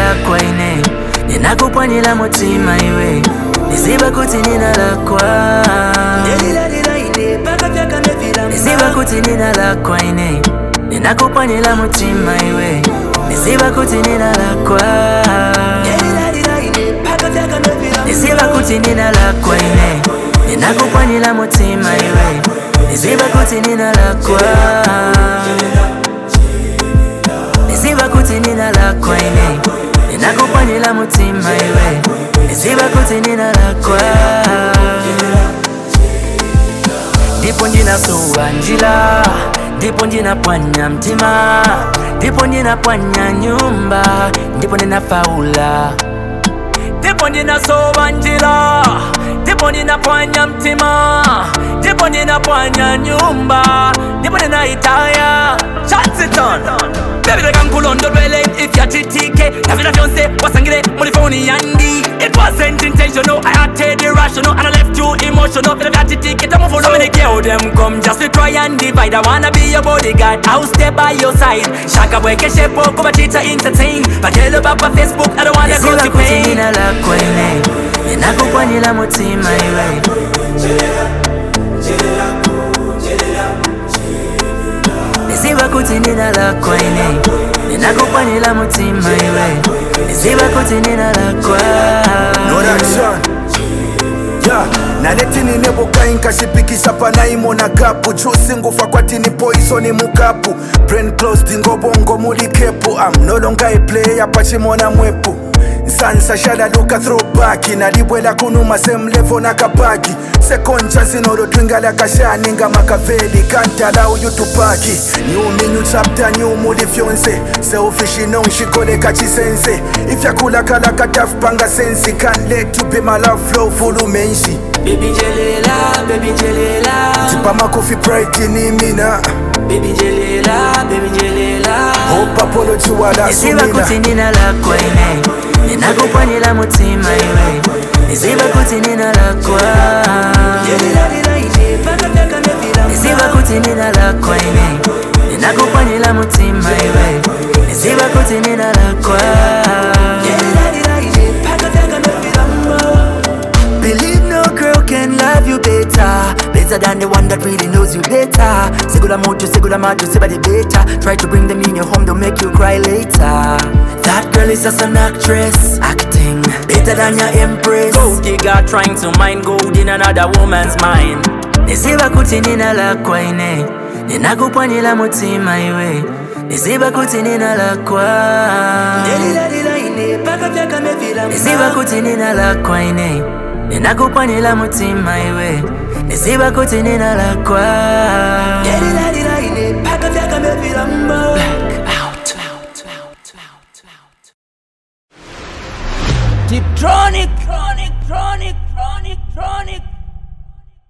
lakwa ine ninakupwanyila mutima iwe niziba kuti nina lakwa niziba kuti nina lakwa ine ninakupwanyila mutima iwe niziba kuti nina lakwa niziba kuti nina lakwa ine ninakupwanyila mutima iwe niziba kuti nina lakwa niziba kuti nina lakwa ine ninakupwanyila mutima iwe niziba kuti nina lakwa ndipo ndinasuwa njila ndipo ndinapwanya mtima ndipo ndinapwanya nyumba ndipo ndinafaula ndipo ndinasowa njila ndipo ninapwanya mtima ndipo ninapwanya nyumba ndipo ninaitaya chansiton Baby like nkulondolwele ifyatitike na vila vyonse wasangile muri foni yandi It wasn't intentional, I acted irrational And I left you emotional Vila vyatitike tamuvuno So many girl them come just to try and divide I wanna be your bodyguard, I'll stay by your side Shaka bweke shepo kuba chita entertain Batelo baba Facebook, I don't wanna go to pain nina lakwa ine ninakupwanyila mutima iwe niziba kuti nina lakwa ine ninakupwanyila mutima iwe niziba kuti nina lakwa No reaction. Yeah, naletini nebukai nkashipikisa panaimona kapu chusi ngufa kwatini poisoni mukapu brain closed ngobongo muli kepu am no longer a player pachimona mwepu nsansa shalaluka throwback nalibwela kunuma same level nakapaki second chance nolotwingala kashani nga makaveli can't allow you to party new me new chapter new muli fyonse selfish nongishikoleka chisense ifyakhulakalaka tafupanga sensi can't let you be my love flow fulu menshi Baby jelela, baby jelela tipamakofi pride ni mina Baby jelela, baby jelela hope apology wala niziba sumina kuti nina lakwa ine ninakupwanyila mutima iwe niziba kuti nina lakwa niziba kuti nina lakwa ine ninakupwanyila mutima iwe niziba kuti nina lakwa Believe no girl can love you better Better than the one that really knows you better Segula mojo, segula majo, sebade better Try to bring them in your home, they'll make you cry later That girl is just an actress Acting better than your empress Gold digger trying to mine gold in another woman's mind Niziba kuti nina lakwa ine Ninakupwanyila mutima iwe Niziba kuti nina lakwa Niziba kuti nina lakwa ine Ninakupwanyila mutima iwe Niziba kuti nina lakwa